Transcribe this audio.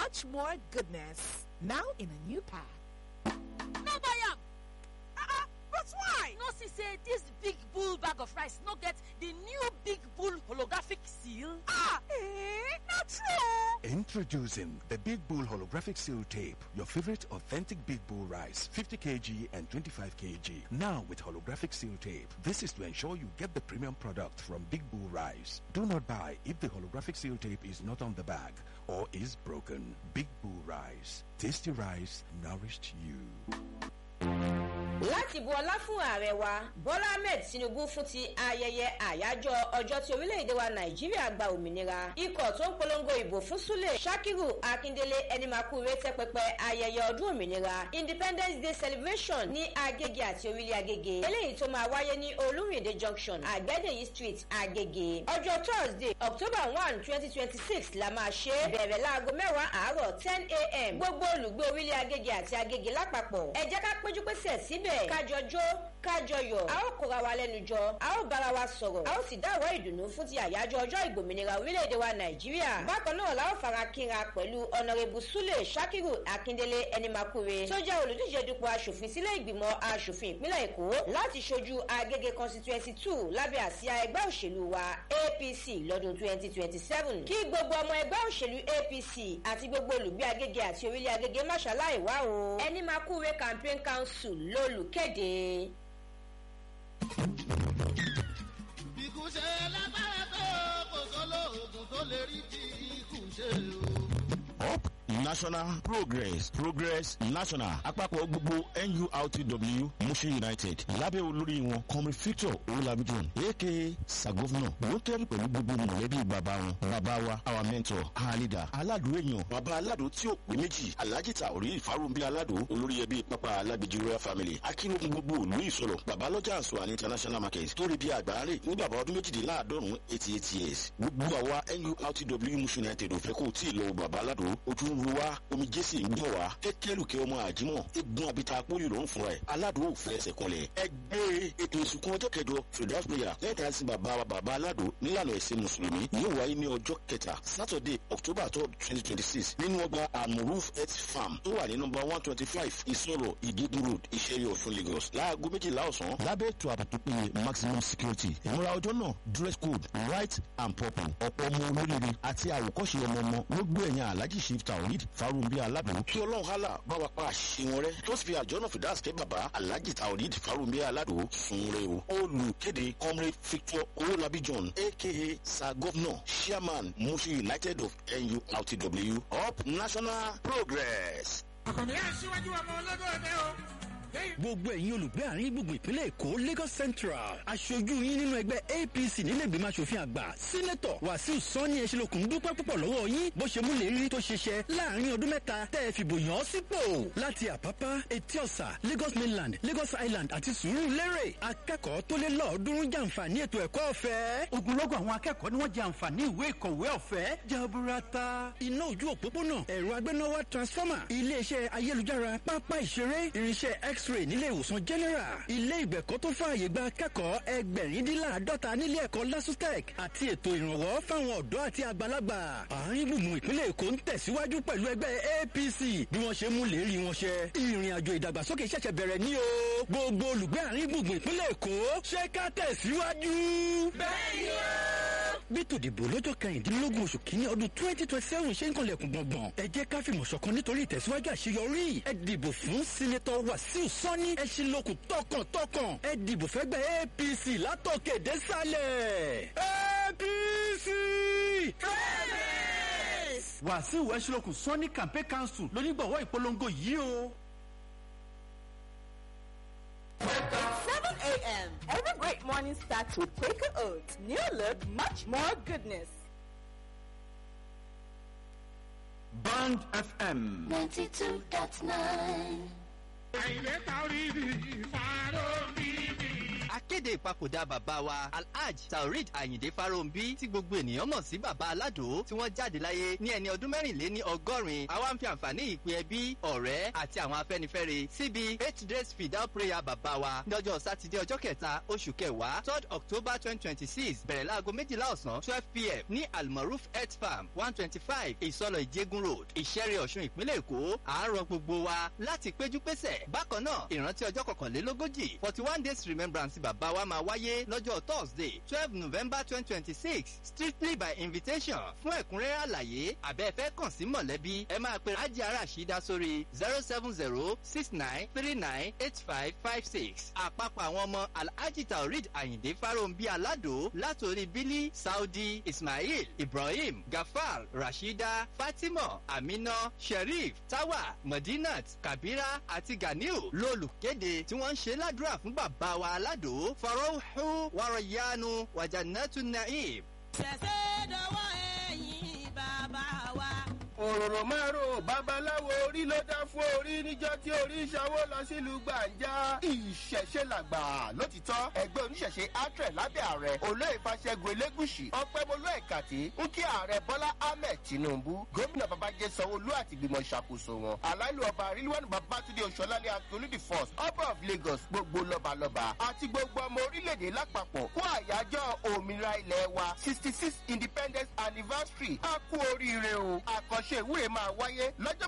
much more goodness. Now in a new pack. no buy am Uh-uh, but why? no see say dis big bull bag of rice no get di new big bull holographic seal. Ah, eh, not true. Introducing the Big Bull Holographic Seal Tape, your favorite authentic Big Bull rice, 50 kg and 25 kg. Now with holographic seal tape. This is to ensure you get the premium product from Big Bull Rice. Do not buy if the holographic seal tape is not on the bag or is broken. Big Bull Rice. Tasty rice nourished you. láti bu ọlá fún ààrẹ wa bọ́lá ahmed tinubu fún ti ayẹyẹ àyájọ́ ọjọ́ tí orílẹ̀-èdè wa nàìjíríà gba òmìnira ikọ̀ tó ń polongo ìbò fún súlẹ̀ sakiru akindele ẹnimakure tẹ́ pẹpẹ ayẹyẹ ọdún òmìnira independence day celebration ní agége àti orílẹ̀ agége eléyìí tó máa wáyé ní olúrìndé junction àgbẹ̀dẹ̀yí street agége ọjọ́ thursday october one twenty twenty six la máa ṣe é bẹ̀rẹ̀ láago mẹ́wàá àárọ̀ ten a.m. gbogbo olùgbé orílẹ̀ agége àti agége lápapọ̀ ẹ jẹ́ ká péjú pésẹ̀ síbẹ̀ kájọ jó kájọ yọ̀ a ó kóra wa lẹ́nu jọ a ó bára wa sọ̀rọ̀ a ó sì dáwọ́ ìdùnnú fún ti àyájọ́ ọjọ́ ìgbòmìnira orílẹ̀-èdè wa nàìjíríà bákan náà la ó fara kínra pẹ̀lú ọ̀nàrẹ́bù súlẹ̀ sakiru akíndélé ẹnimakure tó jẹ́ olùdíje dupò asòfin sílẹ̀ ìgbìmọ̀ asòfin ìpínlẹ̀ èkó láti ṣojú agége constituency two lábẹ́ àsíá ẹgbẹ́ òṣèlú wa apc lọ́dún twenty twenty seven kí gbogbo ọmọ ẹgbẹ́ òṣèlú apc àti gbogbo olùgbé agége àti orílẹ̀ agége máṣáláì wá o ẹnimakure campaign council lólùkéde. ikú ṣe lágbára tó kò sólóògùn tó lè rí bí ikú ṣe o. up national progress progress national àpapọ̀ gbogbo nurtw mushin united lábẹ́ olórí wọn kọ́mi victor olamijon aka sagovna ló kẹ́rì pẹ̀lú gbogbo mọ̀lẹ́bí bàbá wọn bàbá wa our mentor our leader aládùn èèyàn bàbá aládùn tí ò pé méjì alhaji taori ìfarunbí aládùn olórí ẹbí pápá alábìjì royal family akínrògùn gbogbo òlú ìsọ̀rọ̀ bàbá lọ́jà àṣọ àní international market tó rí bí àgbáre ní bàbá ọdún méjìdínláàádọ́rùn eighty eight years gbogbo àwa nurtw mushin united ò fẹ́ kó tí ì lọ bàbá aládùn ojú ń ru wá omi jésì ń gbọ̀n wá kẹ́kẹ́lùkẹ́ ọmọ àjímọ̀ egun abita apóyè ló ń fúnra ẹ̀ aládùn ò fẹ́ ẹsẹ̀ kanlẹ̀ ẹgbẹ́ ètò ìsìnkú ọjọ́ kẹjọ fredas prayer lẹ́ẹ̀ta sí bàbá wa bàbá aládùn nílànà ẹ̀sìn mùsùlùmí yóò wáyé ní ọjọ́ kẹta saturday october third twenty twenty six nínú ọgbà amuruf health farm tó wà ní nọmba one twenty five ìsọ̀rọ̀ ìdígun road ìṣẹ̀rí ọ̀fun lagos láago méjìlá ọ̀sán lábẹ́ ètò ààbò tó péye maximum security ìmúra ọjọ́ náà dress code white and purple ọ̀pọ̀ ọmọ olóríire àti àwòkọ́ṣe ọmọ ọmọ ló gbé ẹ̀yìn alhaji shift tawhid farunbi aládùn kí ọlọ́run hálà bá wa pa àṣìṣe wọn rẹ tó sì fi àjọ náà fìdá àsìkè bàbá alhaji tawhid farunbi aládùn sunre o olùkéde comrade victor owolabi john aka sir governor chairman mushi united of nurtw up national progress. àkànní aṣíwájú ọmọ ológóde o. gbogbo ẹ̀yin olùgbé àárín gbùngbùn ìpínlẹ̀ èkó lagos central aṣojú yín nínú ẹgbẹ́ apc nílẹ̀gbìmọ̀ asòfin àgbà sínétọ̀ wàsíù sani ẹ̀ṣinlókun dúpẹ́ púpọ̀ lọ́wọ́ yín bó ṣe múlẹ̀ rí tó ṣiṣẹ́ láàrin ọdún mẹ́ta tẹ́ ẹ fìbò yàn án sípò láti àpápá etí ọ̀sà lagos mainland lagos island àti sùúrù lérè akẹ́kọ̀ọ́ tó lé lọ́ọ̀ọ́dúnrún jàǹfààní ètò ẹ̀kọ́ ọ̀fẹ́ ogunlọ́gọ̀ àwọn akẹ́kọ̀ọ́ ni wọ́n jẹ àǹfààní ìwé ìkọ̀wé ọ̀fẹ́ jaburata iná ojú òpópónà ẹ̀rọ agbénáwá transformer iléeṣẹ́ ayélujára pápá ìṣeré irinṣẹ́ x-ray nílé ìwòsàn general ilé ìgbẹ̀kọ́ tó fààyè gba akẹ́kọ̀ọ́ ẹgbẹ̀rindínláàdọ́ta nílé ẹ̀kọ́ lasutec àti ètò ìrànwọ́ fáwọn ọ̀dọ́ àti àgbàlagbà àárín gbùngbùn ìpínlẹ̀ èkó ń tẹ̀síwájú pẹ̀lú ẹgbẹ́ apc bí wọ́n ṣe mú lérí wọn ṣẹ ìrìn àjò ìdàgbàsókè ṣẹ̀ṣẹ̀ bẹ̀rẹ̀ ní o gbogbo olùgbé àárín gbùngbùn ìpínlẹ̀ èkó ṣé ká tẹ̀síwájú. bẹ́ẹ̀ni o bí tòdìbò lọ́jọ́ kẹrìndínlógún oṣù kínní ọdún twenty twenty seven ṣe ń kanlẹ̀kùn gbọ̀ngbọ̀n ẹ jẹ́ ká fìmọ̀ ṣọ̀kan nítorí ìtẹ̀síwájú àṣeyọrí ẹ dìbò fún sínétọ̀ wàsíù sani ẹ ṣe lókun tọkàntọkàn ẹ dìbò fẹ́gbẹ́ apc látòkè désàlẹ̀ apc. wàsíù ẹṣinlókun sani campaign council lónígbọ̀wọ́ ìpolongo yìí o. 7 a.m. Every great morning starts with Quaker Oats. New look, much more goodness. band fm. ninety two dot nine. àìlè ta orí mi ìfarò mi ni. akéde kéde ìpapòdà bàbá wa alhaj taoreed ayinde farounbi tí gbogbo ènìyàn mọ̀ sí bàbá aládò tí wọ́n jáde láyé ní ẹni ọdún mẹ́rìnléní ọgọ́rin àwa ń fi àǹfààní ìpè ẹbí ọ̀rẹ́ àti àwọn afẹ́nifẹ́re síbi eight days fidal prayer bàbá wa lọ́jọ́ sátidé ọjọ́ kẹta oṣù kẹwàá third october twenty twenty six bẹ̀rẹ̀ láago méjìlá ọ̀sán twelve pm ní almaroof health farm one twenty five ìsọlọ ìjẹgun road ìṣẹ́rẹ́ ọ̀ṣun ìpínlẹ̀ èkó àárọ̀ gbogbo wa láti péjú pésẹ̀ bákan náà ìrántí ọjọ́ kọkànlélógójì forty one days remembrance bàbá wa máa wáyé lọ́jọ́ thursday twelve november twenty twenty six strictly by invitation fún ẹ̀kúnrẹ́rẹ́ àlàyé àbẹ́ẹ̀fẹ́ kàn sí mọ̀lẹ́bí ẹ máa pe rájí aráàṣídá sórí zero seven zero six nine three nine eight five five six àpapọ̀ àwọn ọmọ alhaji taoreed ayinde farombi alado látòrí bílí saudi ismail ibrahim gafar rashida fatima amina sheriff tawa madinat kabira àti ganiu lólùkéde tí wọ́n ń ṣe ládùúrà fún bàbá wa aládò farohu warayanu wajanatu naim. ṣẹ̀ṣẹ̀ dọwọ́ ẹ̀yìn bàbá wa. òròrò márùn babaláwo orí ló dá fún orí níjọ tí orí ṣàwó lọ sílùú gbàǹjà ìṣẹ̀ṣe làgbà lótìtọ́ ẹgbẹ́ oníṣẹ̀ṣe atre lábẹ́ ààrẹ olóyè fàṣẹgun elégùsì ọpẹ́mọlú ẹ̀kàtì ń kí ààrẹ bọ́lá ahmed tinubu gómìnà babájẹ́ sanwó-olú àti ìgbìmọ̀ ìṣàkóso wọn aláìlú ọba rilwanu babatunde oṣọlálẹ akíolúdì first ọba of lagos gbogbo lọ́balọ́ba àti gbogbo ọmọ orílẹ̀-èdè lápapọ̀ kó àyájọ́ òmìnira ilẹ̀ wa sixty six independence anniversary a kú oríire o àkànṣe ìwúre máa wáyé lọ́jọ́